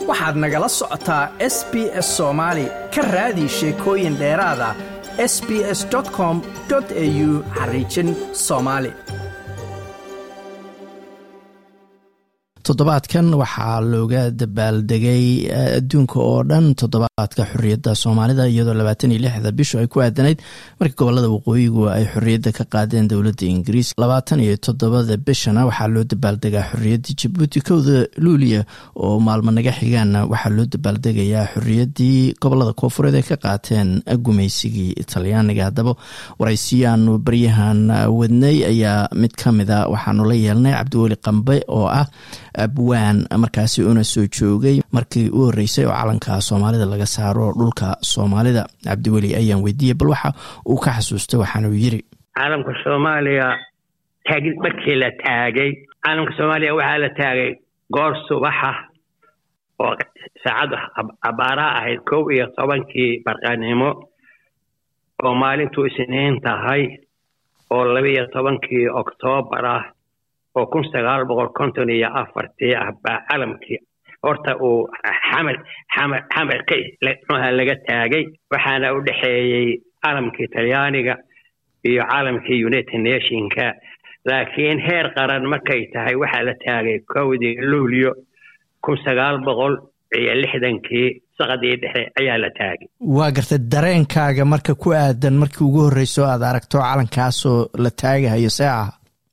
waxaad nagala socotaa s b s soomaali ka raadi sheekooyin dheeraada s b s com au xariijin soomaali toddobaadkan waxaa looga dabaaldegay adduunka oo dhan toddobaadka xorriyadda soomaalida iyadoo labaatan iyo lixda bishu ay ku aadanayd markii gobolada waqooyigu ay xorriyadda ka qaadeen dowladda ingiriis labaatan iyo toddobada bishana waxaa loo dabaaldegaa xorriyaddii jabuuti kowda luuliya oo maalmo naga xigaana waxaa loo dabaaldegayaa xorriyaddii gobolada koofureed ay ka qaateen gumaysigii talyaaniga haddaba waraysiyaanu baryahan wadnay ayaa mid ka mida waxaanu la yeelnay cabdiweli qambe oo ah abwaan markaasi una soo joogay markii u horreysay oo calanka soomaalida laga saaro dhulka soomaalida cabdiweli ayaan weydiiyey bal waxa uu ka xasuustay waxaanuu yiri caalamka soomaaliya taagid markii la taagay caalamka soomaaliya waxaa la taagay goor subaxa oo saacaddu abaaraha ahayd kow iyo tobankii barqanimo oo maalintuu isniin tahay oo labaiyo tobankii oktoobar ah oo kun sagaal boqol konton iyo afartii ah baa calamkii horta uu xamar xamar xamarka muxuaha laga taagay waxaana u dhexeeyey calamkii talyaaniga iyo calamkii united nationka laakiin heer qaran markay tahay waxaa la taagay kowdii luulyo kun sagaal boqol iyo lixdankii saqadii dhexe ayaa la taagay waa gartay dareenkaaga marka ku aadan markii ugu horreyso aad aragto calankaasoo la taagahayo see ah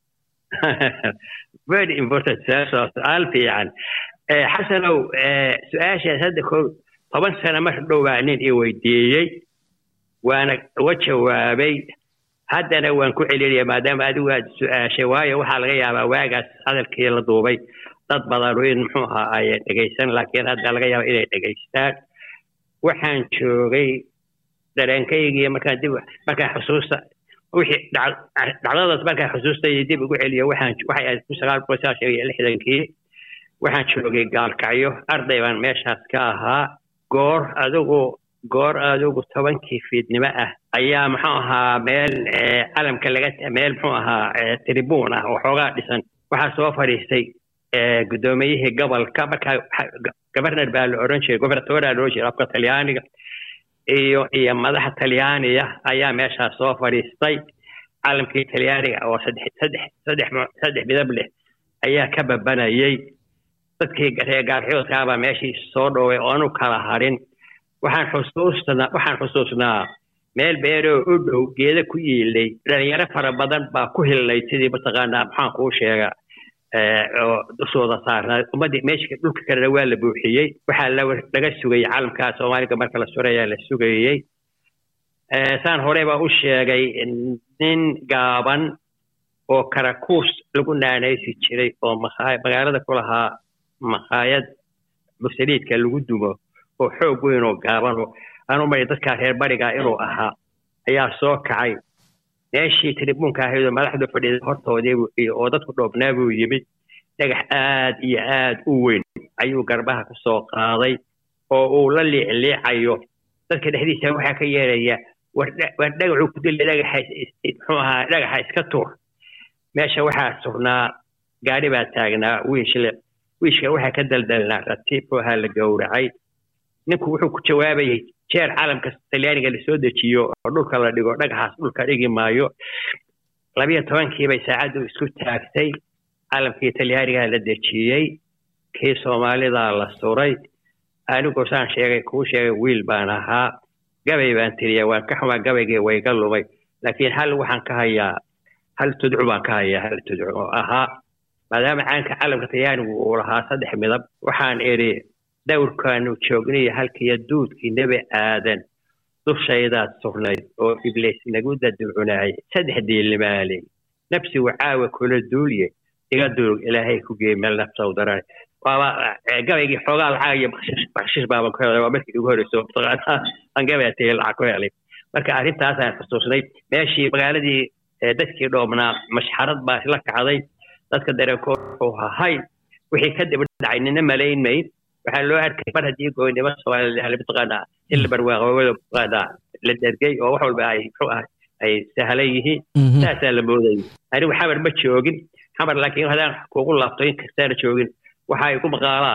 very important su-aashaas su-aal fiican xasanow su-aashaas hadda ko toban sano mar dhowbaa nin i weydiiyey waana uga jawaabay haddana waan ku celinaya maadaama adigu aad su-aashay waayo waxaa laga yaabaa waagaas hadalkii la duubay dad badanu in muxuu ahaa ay dhegaysan laakiin hadda laga yaaba inay dhegaystaan waxaan joogay dareenkaygii markaan dib markaan xusuusta wixii dhacdadaas markaan xusuustay dib ugu celiyo waxaan waxay ahayd kun sagaal boqol sagaashan iyo lixdankii waxaan joogay gaalkacyo arday baan meeshaas ka ahaa goor adigu goor adigu tobankii fiidnimo ah ayaa muxuu ahaa meel calamka laga meel muxuu ahaa tribuun ah oo xoogaa dhisan waxaa soo fadhiistay guddoomiyihii gobolka markaa governar baa la oran jiray gobernatora la oran jiray afka talyaaniga iyo iyo madaxa talyaaniga ayaa meeshaas soo fadhiistay calamkii talyaaniga oo saddex saddex saddex saddex midab leh ayaa ka babanayay dadkii reer gaarxoodkaabaa meeshii soo dhoway oo aanu kala harin waxaan xusuusnaa waxaan xusuusnaa meel beeroo u dhow geeda ku yiilay dhalinyaro fara badan baa ku hilnay sidii mataqaanaa maxaan kuu sheega oo dushooda saarnaa ummaddii meesha dhulka kalena waa la buuxiyey waxaa laga sugayey calamkaa soomaaliga marka la surayaa la sugayey saan hore baa u sheegay nin gaaban oo karakuus lagu naanaysi jiray oo magaalada ku lahaa makhaayad mursaliidka lagu dumo oo xoog weyn oo gaaban oo aanu mari dadkaa reer bariga inuu ahaa ayaa soo kacay meeshii tribuunka ahayd oo madaxdu fadhiday hortoodii oo dadku dhoobnaa buu yimid dhagax aad iyo aad u weyn ayuu garbaha ku soo qaaday oo uu la liicliicayo dadka dhexdiisa waxaa ka yeeraya war dhagaxuu ku dili dhagaxa muxuu ahaa dhagaxa iska tuur meesha waxaa sugnaa gaari baa taagnaa wiishle wiishka waxaa ka daldalnaa ratiib oo ahaa la gowracay ninku wuxuu ku jawaabayay jeer calamka talyaaniga lasoo dejiyo oo dhulka la dhigo dhagaxaas dhulka dhigi maayo labiyo tobankii bay saacaddu isku taagtay calamkii talyaanigaa la dejiyey kii soomaalidaa la suray anigu saan sheegay kuu sheegay wiil baan ahaa gabay baan tiriya waan ka xumaa gabaygii wayga lumay laakiin hal waxaan ka hayaa hal tudcu baan ka hayaa hal tudcu oo ahaa maadaama caanka calamka talyaanigu uu lahaa saddex midab waxaan idhi dawrkaanu joogniyo halkiiyo duudkii nebi aadan dushaydaad sugnayd oo ibliis nagu daducunaayay saddex diilmaaley nafsigu caawa kula duulye iga duulug ilaahay ku geey meel nafsaw daran waaba gabaygii xoogaa lacag iyo bakshish baaban ku helay waa markii ugu horreyso aan gabaya tiri lacag ku helay marka arrintaasaan xusuusnay meeshii magaaladii dadkii dhoobnaa mashxarad baa isla kacday dadka dareenkood wuxuu hahay wixii ka dib dhacay nina malayn mayd waxaa loo arkay mar haddii goynimo soomaaliya mataqaanaa in la barwaaqoobada mataqaanaa la dergay oo wax walba ay muxuu ah ay sahlan yihiin saasaa la moodayay anigu xamar ma joogin xamar laakiin haddaan kuugu laabto in kastaana joogin waxa ay ku maqaalaa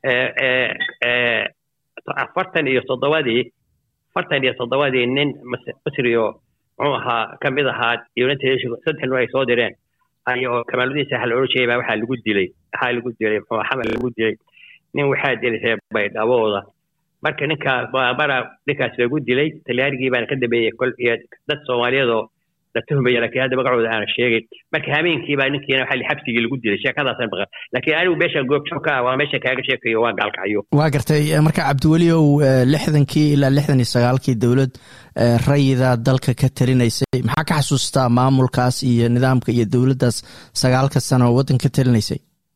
afartan iyo toddobadii afartan iyo toddobadii nin masrio muxuu ahaa ka mid ahaa united nation saddex nin ay soo direen ayoo kamaaludiin saaxa la odhan jiray baa waxaa lagu dilay waxaa lagu dilay muxuu xamal lagu dilay nin waxaa dilay reer baydhabooda marka ninkaa baabara ninkaas lagu dilay talyaanigii baana ka dambeeyey kol iyo dad soomaaliyadoo la tuhmaya laakiin hadda magacooda aana sheegin marka habeenkii baa ninkiina waxaa xabsigii lagu dilay sheekadaasan maqan laakiin anigu meesha goobjoog ka ah waa meesha kaaga sheekayo waa gaalkacyo waa gartay marka cabdiweliow lixdankii ilaa lixdan iyo sagaalkii dowlad rayida dalka ka talinaysay maxaa ka xasuustaa maamulkaas iyo nidaamka iyo dowladdaas sagaalka sano oo waddanka ka talinaysay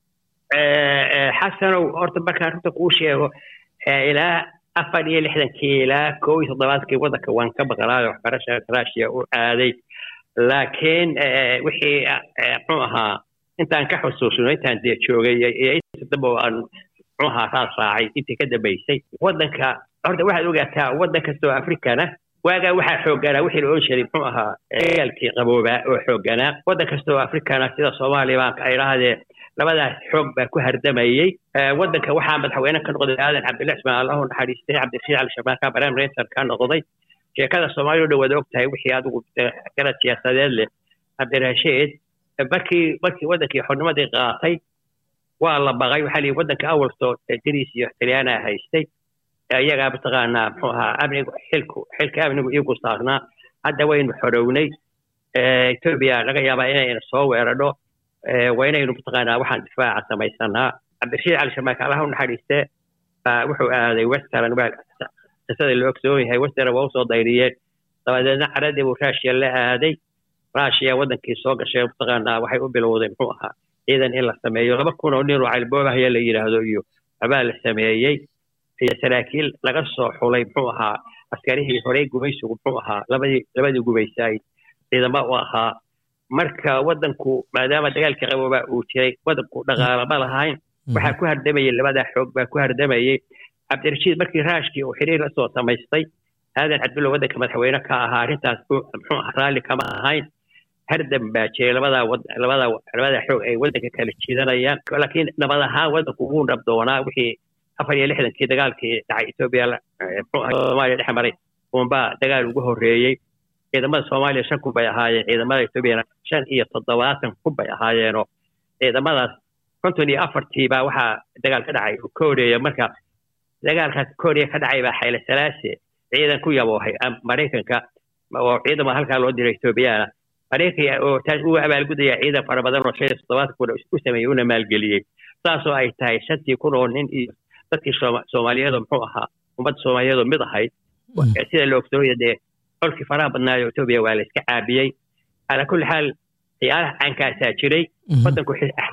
xasanow horta markaan runta kuu sheego ilaa afar iyo lixdankii ilaa kow iyo toddobaadkii waddanka waan ka maqlaayo waxbarasha raashiya u aaday laakiin wixii muxuu ahaa intaan ka xusuusno intaan dee joogay iyo inta dambe aan muxuu ahaa raas raacay intii ka dambaysay waddanka horta waxaad ogaataa waddan kastoo afrikana waagaa waxaa xoogganaa wixii la odhan jiray muxuu ahaa dagaalkii qaboobaa oo xoogganaa waddan kastoo afrikana sida soomaaliya baa ay dhahdee labadaas xoog baa ku hardamayey waddanka waxaa madaxweyne ka noqday aadan cabdilla cismaan allahu naxariistay cabdirashiid cali shabaaka barnaam reeser ka noqday sheekada soomaaliya o dhan waad og tahay wixii adigu garad siyaasadeed leh cabdirashiid markii markii waddankii xornimadii qaatay waa la baqay waxaa lihi waddanka awalsoo dariis iyo talyaanaa haystay iyagaa mataqaanaa muxuu ahaa amnigu xilku xilka amnigu iigu saarnaa hadda waynu xorownay etoobiya laga yaabaa inayna soo weerarho waa inaynu mataqaanaa waxaan difaaca samaysanaa cabdirashiid cali shamaaka allaha u naxariiste wuxuu aaday western qisada la ogsoon yahay western waa usoo dayriyeen dabadeedna caradii buu raashiya la aaday raashiya waddankii soo gashay mataqaanaa waxay u bilowday muxuu ahaa ciidan in la sameeyo laba kun oo nin oo calboobahaya la yidhaahdo iyo abaa la sameeyey iyo saraakiil laga soo xulay muxuu ahaa askarihii horey gumaysigu muxuu ahaa labadii labadii gumaysaay ciidamo u ahaa marka waddanku maadaama dagaalkii qaboobaa uu jiray waddanku dhaqaalama lahayn waxaa ku hardamayey labadaa xoog baa ku hardamayey cabdirashiid markii raashkii uu xiriir la soo samaystay aadan cabdulla waddanka madaxweyne ka ahaa arrintaas muxuu ahaa raalli kama ahayn hardam baa jiray labadaa labadaa labadaa xoog ay waddanka kala jiidanayaan laakiin nabad ahaan waddanku wuu nabdoonaa wixii afar iyo lixdankii dagaalkii dhacay etoobiya muxuu ahaa soomaaliya dhex maray uunbaa dagaal ugu horreeyey ciidamada soomaaliya shan kun bay ahaayeen ciidamada etoobiyana shan iyo toddobaatan kun bay ahaayeenoo ciidamadaas konton iyo afartii baa waxaa dagaal ka dhacay koreya marka dagaalkaas koreya ka dhacay baa xayle salaase ciidan ku yaboohay maraykanka oo ciidama halkaa loo diray etoobiyana maraykanka oo taas uu abaalgudaya ciidan fara badan oo shan iyo toddobaatan kun u sameeyey una maalgeliyey saasoo ay tahay shantii kun oo nin iyo dadkii soomaaliyeedoo muxuu ahaa ummadda soomaaliyeedoo mid ahayd sida la ogsooya dee colkii faraha badnaayo etoobiya waa la iska caabiyey calaa kulli xaal ciyaaraha caankaasaa jiray waddanku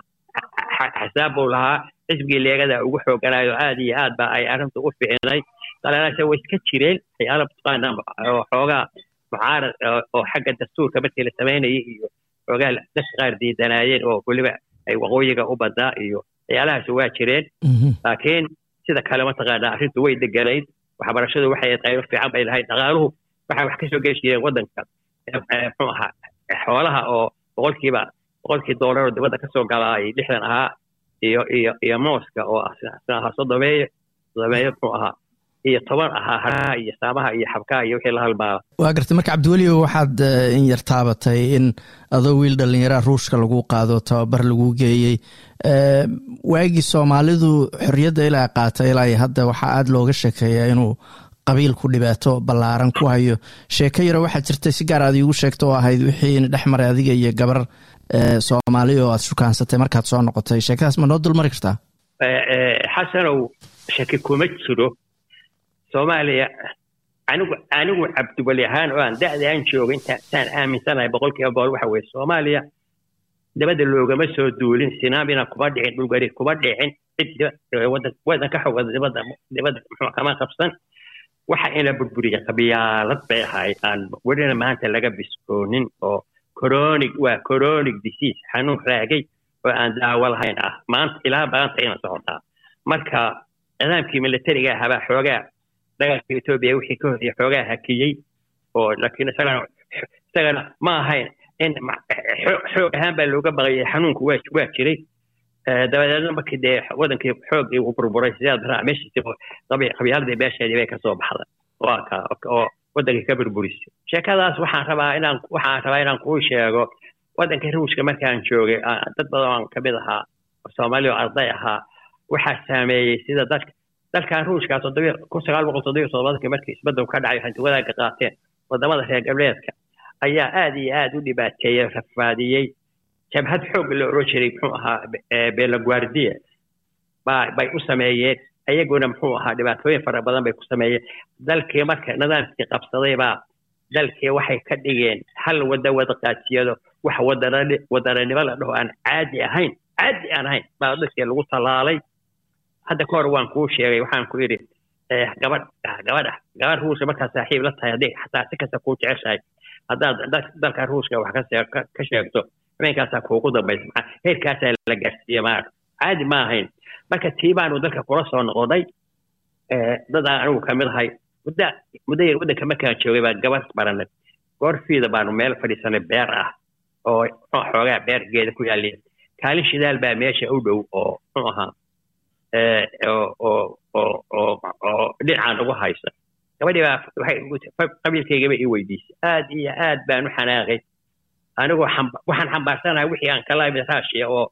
xisaab buu lahaa xisbigii leegada ugu xooganaayo aad iyo aad ba ay arrintu u ficinay dalaalaasha way iska jireen ciyaala mataqaana oo xoogaa mucaarad oo xagga dastuurka markii la samaynayay iyo xoogaa dadka qaar diidanaayeen oo weliba ay waqooyiga u badnaa iyo ciyaalahaasi waa jireen laakiin sida kale mataqaana arrintu way deganayd waxbarashadu waxay qaybo fiican bay lahayd dhaqaaluhu waxaa wax ka soo geli jireen waddanka muxuu ahaa xoolaha oo boqolkiiba boqolkii doolar oo dibadda kasoo galaa ay lixdan ahaa iyo iyo iyo mooska oo ahaa sodomeeyo sodomeeyo muxuu ahaa iyo toban ahaa haraha iyo saamaha iyo xabkaha iyo wixii la halmaala waa gartay marka cabdiwelio waxaad in yar taabatay in adoo wiil dhallinyaraha ruushka lagu qaado tababar lagu geeyey waagii soomaalidu xorriyadda ilaa qaata ilaa hadda waxaa aada looga sheekeeyaa inuu qabiilku dhibaato ballaaran ku hayo sheeko yaro waxaa jirtay si gaar aad iigu sheegto oo ahayd wixii dhex maray adiga iyo gabar soomaali oo aad shukaansatay markaad soo noqotay sheekadaas ma noo dulmari kartaa xasanow shaki kuma jiro soomaaliya anigu anigu cabdiweli ahaan oo aan da'da aan jooga intaan aaminsanahay boqolkiiba boqol waxa weye soomaaliya dabadda loogama soo duulin sinaamina kuma dhicin dhulgari kuma dhicin cid waddan ka xooga dibadda dibadda muxuu kama qabsan waxa ina burburiya qabyaalad bay ahayd aan welina maanta laga biskoonin oo chronic waa chronic disease xanuun raagay oo aan daawo lahayn ah maanta ilaa maanta ina socotaa marka nidaamkii militariga ahabaa xoogaa dagaalka etoobiya wixii ka horreeyay xoogaa hakiyey oo laakiin isagana isagana ma ahayn in xoog ahaan baa looga baqayay xanuunku waa waa jiray dabadeedna markii dee wadankii xoogii uu burburay sidaad raa meeshiisi qabyaaladii beesheedii bay kasoo baxday waa ka oo wadankii ka burburisay sheekadaas waxaan rabaa inaan waxaan rabaa inaan kuu sheego wadankii ruushka markaan joogay dad badan aan kamid ahaa soomaali oo arday ahaa waxaa saameeyey sida dadka dalkan ruushka toddobiy kun sagaal boqol toddobiyo toddobaadkii markii isbedel ka dhacay hanti wadaagga qaateen wadamada reer galbeedka ayaa aad iyo aad u dhibaateeyey rafaadiyey jabhad xoog la oran jiray muxuu ahaa belaguardia ba bay u sameeyeen ayaguna muxuu ahaa dhibaatooyin fara badan bay ku sameeyeen dalkii marka nidaamkii qabsaday baa dalkii waxay ka dhigeen hal wada wada qaatiyado wax wadaranimo la dhaho aan caadi ahayn caadi aan ahayn baa dadkii lagu tallaalay hadda ka hor waan kuu sheegay waxaan ku yidhi gabadh gabadha gabadh ruushka markaa saaxiib la tahay hadday xataa si kasta kuu jeceshahay haddaad dalka ruushka wax ka sheegto habeenkaasaa kuugu dambaysa maxaa heerkaasaa la gaarsiiye maa caadi ma ahayn marka tii baanu dalka kula soo noqday dad aan anigu kamid ahay mudda muddo yar waddanka markaan joogay baan gabadh baranay goorfiida baanu meel fadhiisanay beer ah oo xoogaa beer geeda ku yaaliya kaalin shidaal baa meesha u dhow oo muxuu ahaa oo dhinacaan ugu haysa gabadhii baa waxay qabiilkaygaba ii weydiisay aad iyo aad baan u xanaaqay anigoo waxaan xambaarsanahay wixii aan kala imid raashiya oo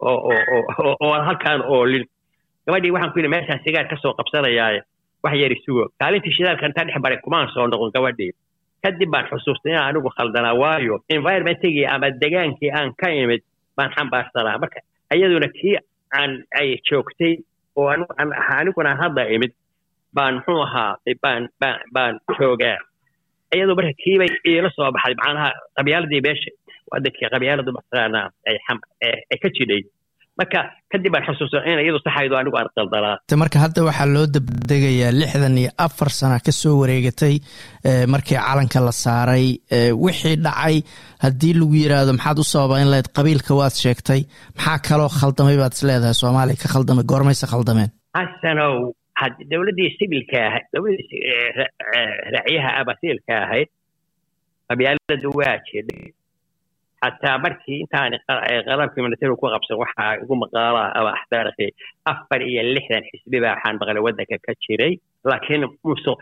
oo halkaan oolin gabadhii waxaan ku yidhi meeshaan sigaar kasoo qabsanayaaye wax yari sugo kaalintii shidaalka intaa dhex baray kumaan soo noqon gabadhii kadib baan xusuustay inaan anigu khaldanaa waayo environmentigii ama degaankii aan ka imid baan xambaarsanaa marka iyaduna kii aan ay joogtay oo aniguna hadda imid baan muxuu ahaa baan baan baan joogaa iyadoo marka kiibay iila soo baxday macnaha qabyaaladii beesha wadankii qabyaaladu mataqaanaa ay ka jidhay marka kadib baan xusuusan in iyadu saxaydo anigu aan qaldanaa marka hadda waxaa loo dabdegayaa lixdan iyo afar sana kasoo wareegatay markii calanka la saaray wixii dhacay haddii lagu yiraahdo maxaad u sababayn lahayd qabiilka waad sheegtay maxaa kaloo khaldamay baad is leedahay soomaaliya ka khaldamay goormayse khaldameen xasanow dowladdii sibilka ahayd dowladdii raacyaha abasiilka ahayd qabyaaladu waa jidhay xataa markii intaan qalabkii militariga ku qabsan waxaa igu maqaalaa ama axtaarkii afar iyo lixdan xisbi baa waxaan maqlay waddanka ka jiray laakiin musuq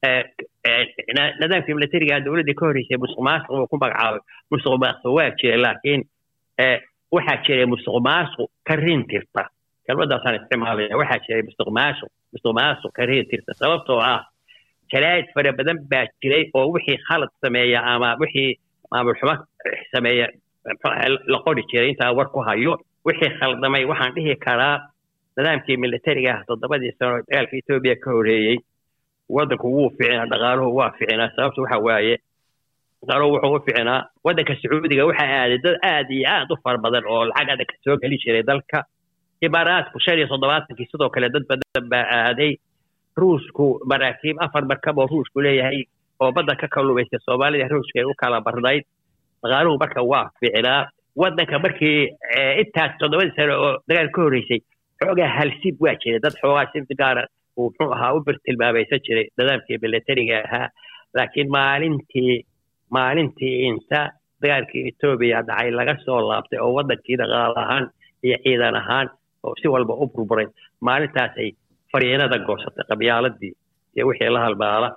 nidaamkii militariga dowladdii ka horreysay musuq maasuq uu ku magacaabay musuq maasuq waa jiray laakiin waxaa jiray musuq maasuq ka rintirta kelmadaasaan isticmaalaya waxaa jiray musuq maasuq musuq maasuq ka rintirta sababtoo ah jaraa'id fara badan baa jiray oo wixii khalad sameeya ama wixii maamul xumo sameeya la qori jiray intaa war ku hayo wixii khaldamay waxaan dhihi karaa nidaamkii militariga ah toddobadii sano dagaalka etoobiya ka horeeyey waddanku wuu ficinaa dhaqaaluhu waa ficinaa sababta waxa waaye dhaqaaluhu wuxuu u ficinaa waddanka sacuudiga waxaa aaday dad aad iyo aad u fara badan oo lacag adag soo geli jiray dalka imaaraadku shan iyo toddobaatankii sidoo kale dad badan baa aaday ruushku maraakiib afar markab oo ruushku leeyahay oo badda ka kalluumaysa soomaalida ruushka ay u kala barnayd dhaqaaluhu marka waa ficnaa waddanka markii intaas toddobadii sano oo dagaal ka horreysay xoogaa halsib waa jiray dad xoogaa sib gaara uu muxuu ahaa u birtilmaamaysan jiray nidaamkii militariga ahaa laakiin maalintii maalintii inta dagaalkii etoobiya dhacay laga soo laabtay oo waddankii dhaqaal ahaan iyo ciidan ahaan oo si walba u burburay maalintaasay fariinada goosatay qabyaaladii iyo wixii la halmaala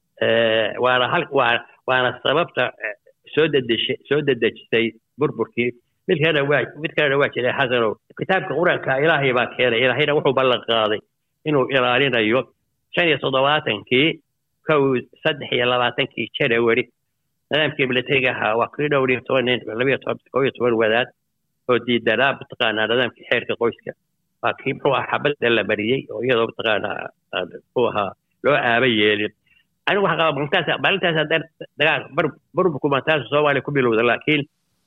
waana hal waa waana sababta soo dedeshay soo dedejisay burburkii mid kalena waa mid kalena waa jiray xasanow kitaabka qur-aanka ilaahay baa keenay ilaahayna wuxuu ballan qaaday inuu ilaalinayo shan iyo toddobaatankii kow saddex iyo labaatankii janawari nidaamkii militariga ahaa waa kii dhowr iyo toban nin labiyo toban kow iyo toban wadaad oo diidanaa mataqaanaa nidaamkii xeerka qoyska waa kii muxuu ahaa xabadda la mariyey oo iyadoo mataqaanaa muxuu ahaa loo aaba yeelin anigu waxaa qaba maalintaas maalintaas haddaan dagaal burburku maalintaas soomaaliya ku bilowda laakiin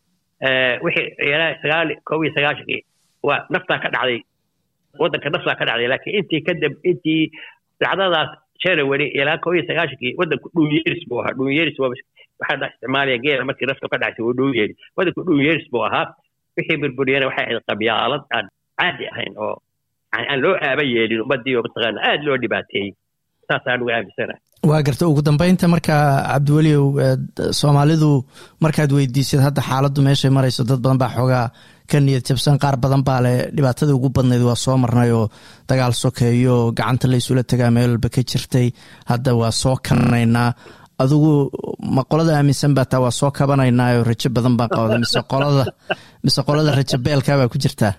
wixii ilaa sagaal kow iyo sagaashankii waa naftaa ka dhacday waddanka naftaa ka dhacday laakiin intii kadib intii dacdadaas january ilaa kow iyo sagaashankii waddanku dhunyeris buu ahaa dhunyeris waxaa isticmaalaya geela markii nafta ka dhacsay wuu dhunyeri waddanku dhunyeris buu ahaa wixii burburiyana waxay ahayd qabyaalad aan caadi ahayn oo aan loo aaba yeelin ummadii oo mataqaana aada loo dhibaateeyey saasaan uga aaminsanahay waa garta ugu dambeynta markaa cabdiweliow soomaalidu markaad weydiisad hadda xaaladdu meeshay marayso dad badan baa xoogaa ka niyad jabsan qaar badan baa leh dhibaatadii ugu badnayd waa soo marnay oo dagaal sokeeyo gacanta la isula tagaa meel walba ka jirtay hadda waa soo kananaynaa adigu ma qolada aaminsan baa taa waa soo kabanaynaa oo rajo badan baa qabda mise qolada mise qolada rajo beelkaa baa ku jirtaa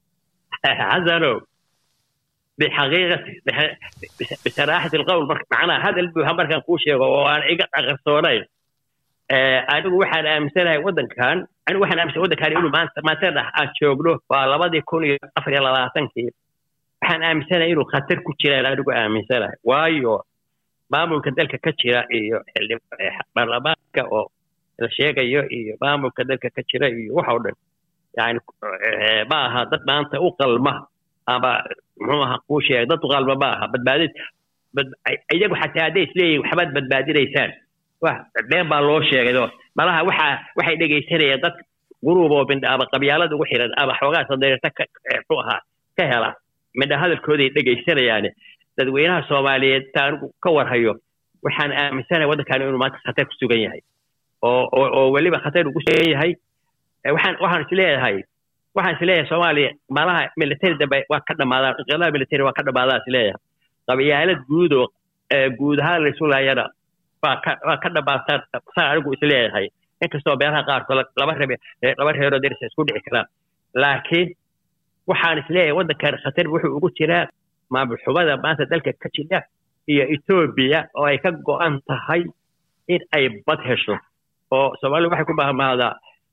xasanow bixaqiiqati bisaraaxati alqowl macnaha hadal buuxa markaan kuu sheego oo aan iga aqarsoonayn anigu waxaan aaminsanahay waddankan anigu waxaan aaminsan waddankan inuu maanta maanta dhax aan joogno waa labadii kun iyo afar iyo labaatankii waxaan aaminsanahay inuu khatar ku jiraan anigu aaminsanahay waayo maamulka dalka ka jira iyo baarlamaanka oo la sheegayo iyo maamulka dalka ka jira iyo waxa o dhan yani ma aha dad maanta u qalma ama muxuu aha kuu sheegay dad u qalma ma aha badbaadid iyagu xataa hadday isleeyihin waxbaad badbaadinaysaan been baa loo sheegay oo malaha waxa waxay dhegaysanayaan dad guruub oo mindha ama qabyaalada ugu xiran ama xoogaa sadeerta muxuu ahaa ka hela midha hadalkooday dhegaysanayaane dadweynaha soomaaliyeed ta anigu ka warhayo waxaan aaminsanahay waddankan inuu maanta khatar ku sugan yahay oo oo weliba khatar ugu sugan yahay waxaan waxaan isleeyahay waxaan isleeyahay soomaaliya malaha military dambe waa ka dhamaadaan inqilaab military waa ka dhamaadaan isleeyahay qabyaalad guud oo guud ahaan laysu laayana waa ka waa ka dhamaataan saa anigu isleeyahay inkastoo beeraha qaarkood laba rebe laba reeroo derisa isku dhici karaan laakiin waxaan isleeyahay waddankan khatar wuxuu ugu jiraa maamul xumada maanta dalka ka jira iyo etoobiya oo ay ka go'an tahay in ay bad hesho oo soomaalidu waxay ku mahmahdaa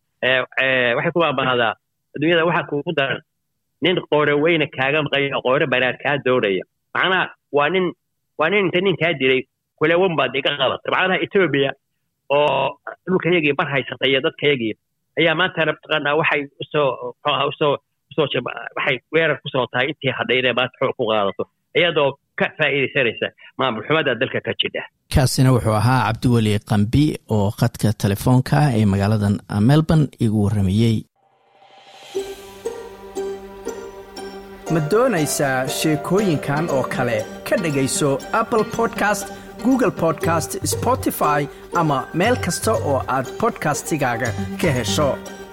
waxay ku mahmahdaa adduunyada waxaa kuugu daran nin qoore weyne kaaga maqayo qoore banaan kaa doonaya macnaha waa nin waa nin inta nin kaa dilay kulewan baad iga qabatay macnaha etoobiya oo dhulkayagii bar haysatay iyo dadkayagii ayaa maantana mataqaanaa waxay usoo muxuaha usoo usoo waxay weerar kusoo tahay intii hadhay inay maanta xoog ku qaadato iyadoo ka faa'iidaysanaysa maamul xumada dalka ka jidha kaasina wuxuu ahaa cabdiweli qambi oo khadka telefoonka ee magaaladan melbourne igu warramayey ma doonaysaa sheekooyinkan oo kale ka dhegayso apple podcast google podcast spotify ama meel kasta oo aad bodkastigaaga ka hesho